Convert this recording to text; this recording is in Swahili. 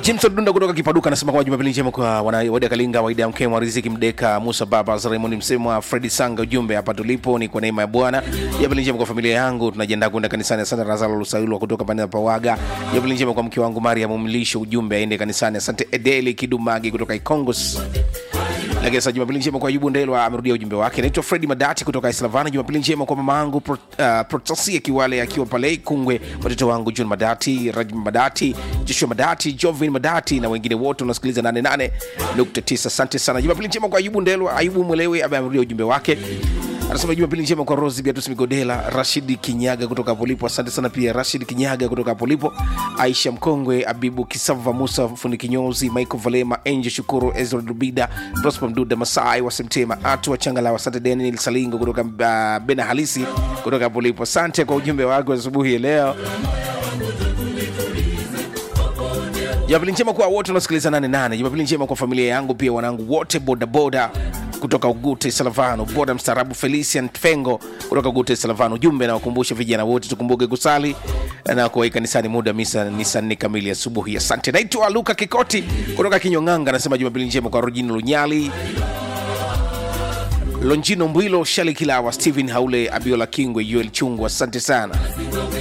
Jimson Dunda kutoka Kipaduka anasema kwamba Jumapili njema kwa wanawaida Kalinga, Waida Mkema, Riziki Mdeka, Musa Baba, Raymond Msemwa, Fredi Sanga. Ujumbe hapa tulipo ni kwa neema ya Bwana. Jumapili njema kwa familia yangu, tunajiandaa kwenda kanisani. Asante Razalo Lusailwa kutoka pande ya Pawaga. Jumapili njema kwa mke wangu Mariam Mlisho, ujumbe aende kanisani. Asante Edeli Kidumagi kutoka Ikongos. Lakini sasa Jumapili njema kwa Ayubu Ndelwa amerudia ujumbe wake. Naitwa Fredi Madati kutoka Islavana. Jumapili njema kwa mama yangu Pro, uh, Protasia Kiwale akiwa pale Kungwe, watoto wangu John Madati, Rajma Madati, Joshua Madati, Jovin Madati na wengine wote unasikiliza 88.9. Asante sana. Jumapili njema kwa Ayubu Ndelwa. Ayubu Mwelewe amerudia ujumbe wake anasema jumapili njema kwa rosi beatus migodela rashidi kinyaga kutoka polipo asante sana pia rashid kinyaga kutoka polipo aisha mkongwe abibu kisava musa fundi kinyozi michael valema enje shukuru ezra dubida prosper mduda masai wasemtema atu wachangala asante daniel salingo kutoka uh, bena halisi kutoka polipo asante kwa ujumbe wako asubuhi ya leo jumapili njema kwa wote unasikiliza 88 jumapili njema kwa familia yangu pia wanangu wote bodaboda kutoka ugute salavano boda mstaarabu felician fengo kutoka ugute salavano ujumbe nawakumbusha vijana wote tukumbuke kusali na kuwai kanisani muda misa ni saa nne kamili asubuhi asante naitwa luka kikoti kutoka kinyong'anga anasema jumapili njema kwa rojini lunyali lonjino mbwilo shali kilawa stephen haule abiola kingwe yuel chungu asante sana